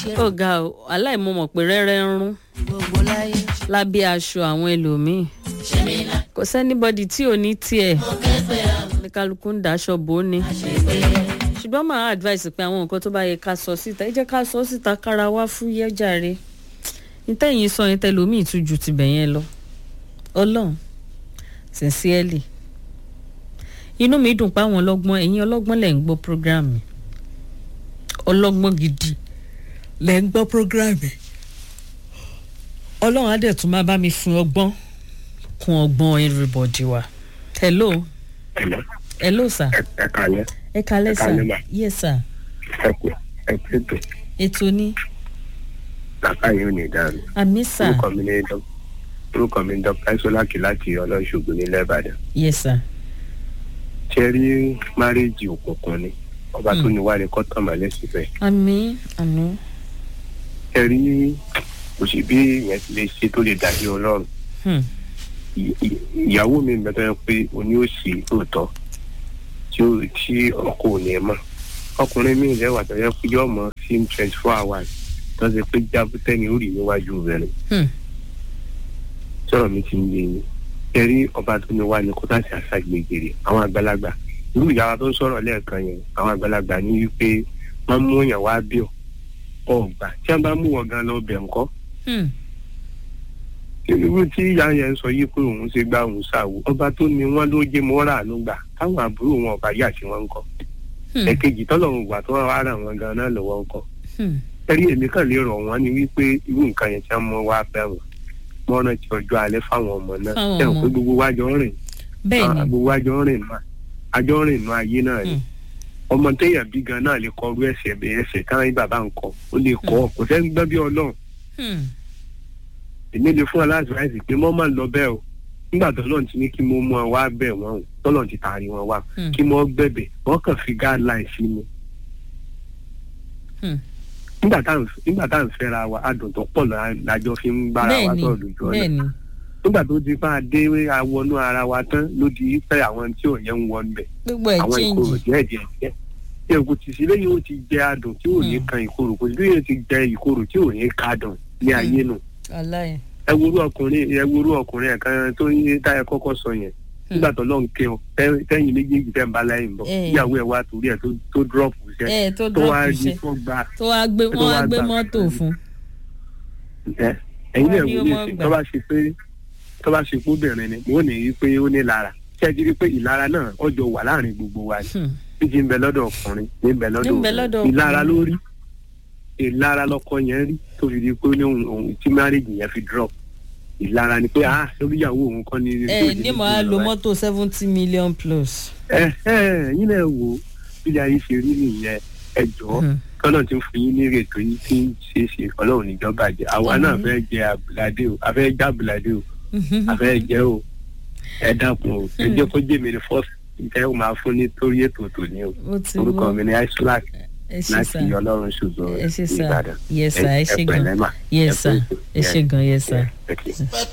ó ga ọ aláìmọ̀mọ̀ pé rẹ́rẹ́ ń rún gbogbo láyé lábẹ́ aṣọ àwọn ẹlòmíì kò sẹ́nibọ́dì tí ò ní tiẹ̀ ní kálukú ń daṣọ bò ó ni ṣùgbọ́n màá advice pé àwọn nǹkan tó bá yẹ ká sọ síta ẹ jẹ́ ká sọ síta kára wá fúyẹ́ jàre nítẹ̀yìn sọ yẹn tẹlòmíì tún ju tibẹ̀ yẹn lọ ọlọ́run sincerely inú mi dùn pé àwọn ọlọ́gbọ́n ẹ̀yin ọlọ́gbọ́n lẹ̀ ń gbọ́ program mi ọlọ́gbọ́n gidi lẹ̀ ń gbọ́ program mi ọlọ́run á dẹ̀ tún máa bá mi fún ọgbọ́n kún ọgbọ́n everybody wa hello Hello. hello sir ẹ kàlẹ́ ẹ kalẹ́ Ẹ sir káalẹ́ mà. yes sir ẹ kú ẹ kú ètò ètò ní bàbá yìí ò ní dáhùn. àmì sir orúkọ mi ní dọ orúkọ mi ní dr isolaki láti ọlọ́ṣogbo nílẹ̀ ìbàdàn. yes sir ṣe rí márèèjì òkùnkùn ni ọba tó ní wá ní kọ́tọ̀mọ́ lẹ́sìn bẹ́ẹ̀. àmì àmì ṣe rí kò sí bí ìyẹn ti lè ṣe tó lè dàbí ọlọ́run. hmm. Ì- ì- ìyàwó mi mẹ́tọ́ yẹn pé oní ò sí òótọ́ tí ó tí ọkọ ò ní mọ̀ ọkùnrin mi lẹ́wà tó yẹ kó yọ ọmọ sí twenty four hours tó ṣe pé jábútẹ́ ni ó rí níwájú rẹ̀ Hmm. sọ̀rọ̀ mi ti ń yé yín ẹ̀rí ọba tó ní wá ní kó láti àṣàgbègbèrè àwọn àgbàlagbà irú ìyára tó ń sọ̀rọ̀ lẹ́ẹ̀kan yẹn àwọn àgbàlagbà ní wípé wọ́n mú yàn wá bí ọ̀ ọ̀gbà tí wọ́n bá mú wọn gan lọ bẹ̀ ńkọ́ Hmm. irú tí ìyá yẹn sọ yìí pé òun ṣe gbá òun ṣàwò ọba tó ní wọn ló jẹ́ mọ́ra àánú gbà táwọn àbúrò wọn ọba yà sí wọn ńkọ́ Hmm. ẹ̀kejì tọ́lọ́run gbà tó wà rà wọn gan náà lọ́wọ́ ńkọ́ Hmm. ẹ̀rí èmi kàn lè rọ̀ wọ́n ní wípé irú nǹkan yẹn tí wọ́n mọ wá bẹ̀ wọ́n wọ́n rántí ọjọ́ alẹ́ fáwọn ọmọ náà Fáwọn ẹ̀ ọmọ. pé gbogbo wájọ rìn bẹ́ẹ̀ Ah, ni gbogbo àjọ rìn náà àjọ rìn náà ayé náà ni Hmm. ọmọ téèyàn bí gan náà lè kọ irú ẹsẹ̀ bẹ́ẹ̀ ẹsẹ̀ káwọn yín bàbá ń kọ ó lè kọ kò sẹ́ni gbọ́ bí ọlọ́run Hmm. èmi lè fún ọ láti ráìsì pé mọ́ máa ń lọ bẹ́ẹ̀ o nígbà tó lọ́n ti ní kí mo mú ọ wá bẹ̀ wọ́n o tọ́lọ́n ti taari wọn wá Hmm. kí mo gbẹ̀bẹ̀ wọ́n kàn fi guideline sí mi Hmm. nígbà tá à ń nígbà tá à ń fẹ́ra wa adùn tó pọ̀ la- lájọ fi ń bára bẹ́ẹ̀ wa ni sọ̀rọ̀ lójú ọ̀nà bẹ́ẹ̀ ni nígbà tó ti máa dé awọnú ara wa tán ló di pé àwọn tí ò yẹn ń wọ níbẹ̀ gbogbo ẹ̀ àwọn ìkorò change díẹ̀ díẹ̀ díẹ̀ tí èkó ti sílé yóò ti jẹ adùn tí ò ní Hmm. kan ìkorò kò sílé yóò ti jẹ ìkorò tí ò ní kadùn ní ayé nù aláì ẹ worú ọkùnrin ẹ worú ọkùnrin ẹ̀ kan tó ń táyà kọ́kọ́ sọ yẹn nígbà tó lọ́n ké ọ tẹ́- tẹ́yìn méjèèjì tẹ́ ń bá láyé ń bọ̀ Eh. ìyàwó ẹ̀ wá torí ẹ̀ tó- tó drop iṣẹ́ ẹ tó tó wá drop di iṣẹ́ tó gba tó wá gbé tó wọ́n wá wá gbé gbà mọ́tò fún fún ẹ ẹ̀yin Wá náà ní wò ó ní mọ́ ìsìn gbà. tó bá ṣe pé tó bá ṣe pé obìnrin ni mo ní í pé ó ní lára ṣé ẹ ti rí i pé ìlara náà ọjọ́ wà láàrin gbogbo wa ni Hmm. méjì ń bẹ lọ́dọ̀ ọkùnrin ní ń bẹ lọ́dọ̀ Ní ń bẹ lọ́dọ̀ obìnrin. ìlara ọkùnrin. ló rí ìlara lọkọ yẹn rí tó fi di pé ó ní òun òun tí márèjì yẹn fi drop ìlara ni pé ah lórí ìyàwó òun kọ́ ni. ẹ ní mo á lo mọ́tò seventy million plus. ẹ ẹ yín náà wò ó bí ayé ṣe rí nìyẹn ẹ jọ̀ọ́ Hmm. kọ́nà tí ń fún yín ní ìrètò yín tí ń ṣe é ṣe ọlọ́run níjọba jẹ àwa náà Àmín. fẹ́ jẹ àbùládé o a fẹ́ jẹ àbùládé o a fẹ́ jẹ o ẹ dákun o ẹ jẹ́ kó jẹ́ mi ní fọ́ọ̀sì ìtẹ́ ò máa fún ní torí ètò tòní o ó ti orúkọ wọ́ mi ní isolak ẹ ṣe láti sá ọlọ́run ṣùgbọ́n ẹ ṣe sá ìbàdàn yes sir ẹ ṣe gan pẹ̀lẹ́ mà. yes ẹ sir kú ètò. ẹ ṣe gan yes sir. Yeah, okay.